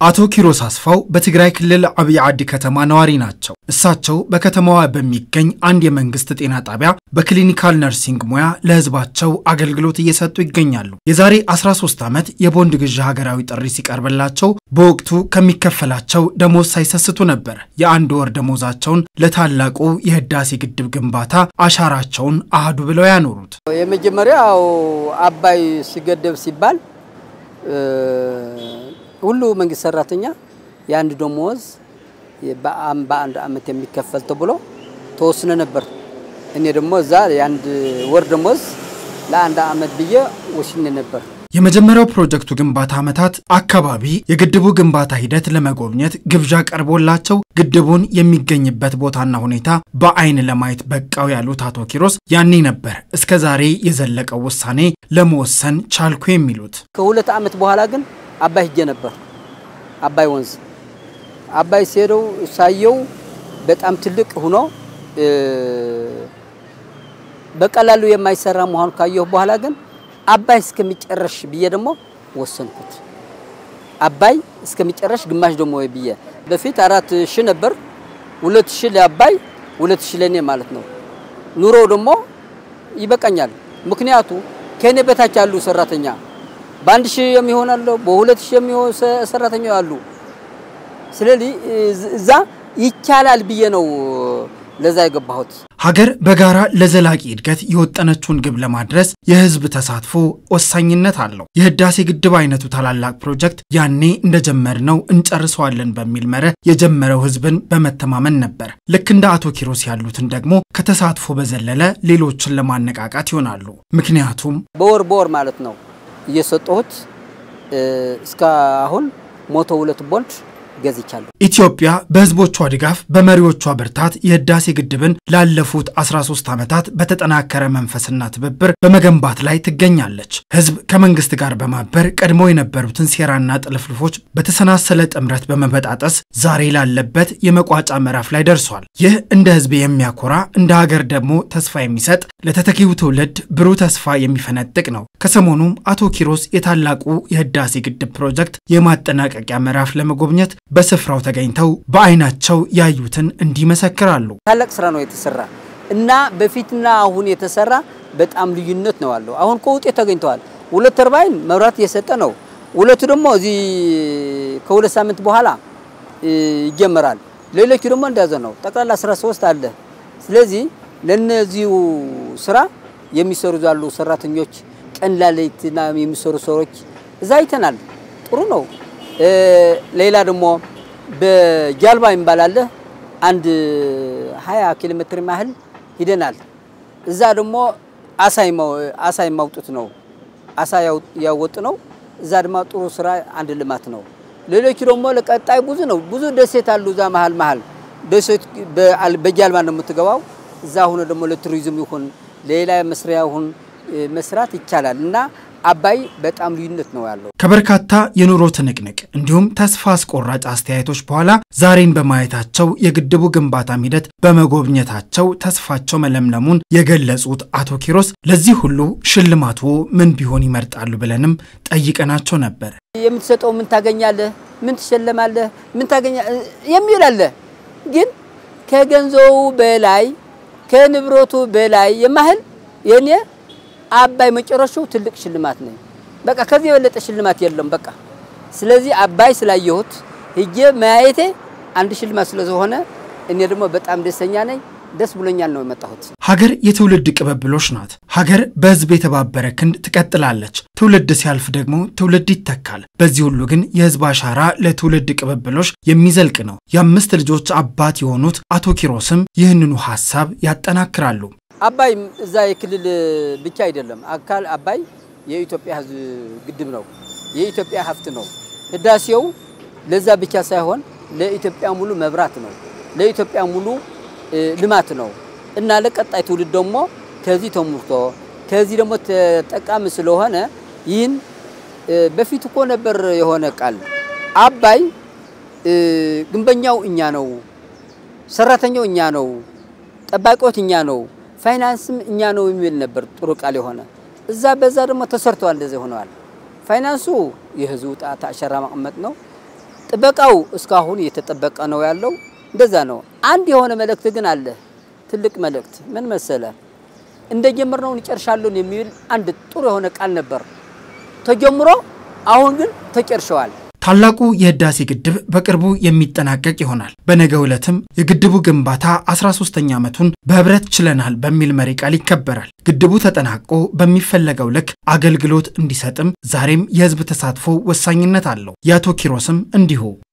አቶ ኪሮስ አስፋው በትግራይ ክልል አብይ ዓዲ ከተማ ነዋሪ ናቸው። እሳቸው በከተማዋ በሚገኝ አንድ የመንግስት ጤና ጣቢያ በክሊኒካል ነርሲንግ ሙያ ለሕዝባቸው አገልግሎት እየሰጡ ይገኛሉ። የዛሬ 13 ዓመት የቦንድ ግዢ ሀገራዊ ጥሪ ሲቀርብላቸው በወቅቱ ከሚከፈላቸው ደሞዝ ሳይሰስቱ ነበር የአንድ ወር ደሞዛቸውን ለታላቁ የህዳሴ ግድብ ግንባታ አሻራቸውን አህዱ ብለው ያኖሩት። የመጀመሪያው አባይ ሲገደብ ሲባል ሁሉ መንግስት ሰራተኛ የአንድ ደሞዝ በአንድ አመት የሚከፈል ተብሎ ተወስነ ነበር። እኔ ደግሞ እዛ የአንድ ወር ደሞዝ ለአንድ አመት ብዬ ወስኜ ነበር። የመጀመሪያው ፕሮጀክቱ ግንባታ ዓመታት አካባቢ የግድቡ ግንባታ ሂደት ለመጎብኘት ግብዣ ቀርቦላቸው ግድቡን የሚገኝበት ቦታና ሁኔታ በአይን ለማየት በቃው ያሉት አቶ ኪሮስ ያኔ ነበር እስከ ዛሬ የዘለቀው ውሳኔ ለመወሰን ቻልኩ የሚሉት። ከሁለት ዓመት በኋላ ግን አባይ ሂጄ ነበር። አባይ ወንዝ አባይ ሲሄደው ሳየው በጣም ትልቅ ሆኖ በቀላሉ የማይሰራ መሆኑ ካየሁ በኋላ ግን አባይ እስከሚጨረሽ ብዬ ደግሞ ወሰንኩት። አባይ እስከሚጨረሽ ግማሽ ደግሞ ብዬ በፊት አራት ሺህ ነበር። ሁለት ሺህ ለአባይ ሁለት ሺህ ለእኔ ማለት ነው። ኑሮው ደግሞ ይበቃኛል። ምክንያቱ ከእኔ በታች ያሉ ሰራተኛ በአንድ ሺህ የሚሆን አለ፣ በሁለት ሺህ የሚሆን ሰራተኛ አሉ። ስለዚህ እዛ ይቻላል ብዬ ነው ለዛ የገባሁት። ሀገር በጋራ ለዘላቂ እድገት የወጠነችውን ግብ ለማድረስ የህዝብ ተሳትፎ ወሳኝነት አለው። የህዳሴ ግድብ አይነቱ ታላላቅ ፕሮጀክት ያኔ እንደጀመርነው እንጨርሰዋለን በሚል መርህ የጀመረው ህዝብን በመተማመን ነበር። ልክ እንደ አቶ ኪሮስ ያሉትን ደግሞ ከተሳትፎ በዘለለ ሌሎችን ለማነቃቃት ይሆናሉ። ምክንያቱም በወር በወር ማለት ነው እየሰጠሁት እስከ አሁን ሞቶ ሁለት ቦንድ ገዝቻለሁ። ኢትዮጵያ በህዝቦቿ ድጋፍ በመሪዎቿ ብርታት የህዳሴ ግድብን ላለፉት 13 ዓመታት በተጠናከረ መንፈስና ትብብር በመገንባት ላይ ትገኛለች። ህዝብ ከመንግስት ጋር በማበር ቀድሞ የነበሩትን ሴራና ጥልፍልፎች በተሰናሰለ ጥምረት በመበጣጠስ ዛሬ ላለበት የመቋጫ ምዕራፍ ላይ ደርሷል። ይህ እንደ ህዝብ የሚያኮራ እንደ ሀገር ደግሞ ተስፋ የሚሰጥ ለተተኪው ትውልድ ብሩህ ተስፋ የሚፈነጥቅ ነው። ከሰሞኑም አቶ ኪሮስ የታላቁ የህዳሴ ግድብ ፕሮጀክት የማጠናቀቂያ ምዕራፍ ለመጎብኘት በስፍራው ተገኝተው በአይናቸው ያዩትን እንዲመሰክራሉ። ታላቅ ስራ ነው የተሰራ እና በፊትና አሁን የተሰራ በጣም ልዩነት ነው አለው። አሁን እኮ ውጤት ተገኝተዋል። ሁለት ተርባይን መብራት እየሰጠ ነው። ሁለቱ ደግሞ እዚህ ከሁለት ሳምንት በኋላ ይጀመራል። ሌሎቹ ደግሞ እንደያዘ ነው። ጠቅላላ 13 አለ። ስለዚህ ለነዚሁ ስራ የሚሰሩ ያሉ ሰራተኞች ቀን ሌሊትና የሚሰሩ ሰዎች እዛ አይተናል። ጥሩ ነው። ሌላ ደግሞ በጃልባ ይባላል አንድ 20 ኪሎ ሜትር ያህል ሂደናል። እዛ ደግሞ አሳ የማውጡት ነው፣ አሳ ያወጡ ነው። እዛ ደግሞ ጥሩ ስራ አንድ ልማት ነው። ሌሎቹ ደግሞ ለቀጣይ ብዙ ነው፣ ብዙ ደሴት አሉ። እዛ መሀል መሀል ደሴት በጃልባ ነው የምትገባው። እዛ ሆኖ ደግሞ ለቱሪዝም ይሁን ሌላ መስሪያ ይሁን መስራት ይቻላል እና አባይ በጣም ልዩነት ነው ያለው። ከበርካታ የኑሮ ትንቅንቅ እንዲሁም ተስፋ አስቆራጭ አስተያየቶች በኋላ ዛሬን በማየታቸው የግድቡ ግንባታም ሂደት በመጎብኘታቸው ተስፋቸው መለምለሙን የገለጹት አቶ ኪሮስ ለዚህ ሁሉ ሽልማቱ ምን ቢሆን ይመርጣሉ ብለንም ጠይቀናቸው ነበር። የምትሰጠው ምን ታገኛለህ፣ ምን ትሸለማለህ፣ ምን ታገኛ የሚል አለ። ግን ከገንዘቡ በላይ ከንብረቱ በላይ የማህል የኔ አባይ መጨረሻው ትልቅ ሽልማት ነው። በቃ ከዚህ የበለጠ ሽልማት የለም። በቃ ስለዚህ አባይ ስላየሁት ሂጄ ማየቴ አንድ ሽልማት ስለሆነ እኔ ደግሞ በጣም ደስተኛ ነኝ። ደስ ብሎኛል ነው የመጣሁት። ሀገር የትውልድ ቅብብሎች ናት። ሀገር በህዝብ የተባበረ ክንድ ትቀጥላለች። ትውልድ ሲያልፍ ደግሞ ትውልድ ይተካል። በዚህ ሁሉ ግን የህዝብ አሻራ ለትውልድ ቅብብሎች የሚዘልቅ ነው። የአምስት ልጆች አባት የሆኑት አቶ ኪሮስም ይህንኑ ሀሳብ ያጠናክራሉ። አባይ እዛ የክልል ብቻ አይደለም። አካል አባይ የኢትዮጵያ ህዝብ ግድብ ነው፣ የኢትዮጵያ ሀብት ነው። ህዳሴው ለዛ ብቻ ሳይሆን ለኢትዮጵያ ሙሉ መብራት ነው፣ ለኢትዮጵያ ሙሉ ልማት ነው እና ለቀጣይ ትውልድ ደግሞ ከዚህ ተሙርቶ ከዚህ ደግሞ ተጠቃሚ ስለሆነ ይህን በፊት እኮ ነበር የሆነ ቃል አባይ ግንበኛው እኛ ነው፣ ሰራተኛው እኛ ነው፣ ጠባቂዎች እኛ ነው ፋይናንስም እኛ ነው የሚል ነበር ጥሩ ቃል የሆነ እዛ በዛ ደግሞ ተሰርተዋል። እንደዚህ ሆነዋል። ፋይናንሱ የህዝቡ ጣት አሻራ ማቀመጥ ነው። ጥበቃው እስካሁን እየተጠበቀ ነው ያለው። እንደዛ ነው። አንድ የሆነ መልእክት ግን አለ። ትልቅ መልእክት ምን መሰለ? እንደጀመርነው እንጨርሻለን የሚል አንድ ጥሩ የሆነ ቃል ነበር ተጀምሮ፣ አሁን ግን ተጨርሸዋል። ታላቁ የህዳሴ ግድብ በቅርቡ የሚጠናቀቅ ይሆናል። በነገው ዕለትም የግድቡ ግንባታ 13ኛ ዓመቱን በህብረት ችለናል በሚል መሪ ቃል ይከበራል። ግድቡ ተጠናቆ በሚፈለገው ልክ አገልግሎት እንዲሰጥም ዛሬም የህዝብ ተሳትፎ ወሳኝነት አለው። የአቶ ኪሮስም እንዲሁ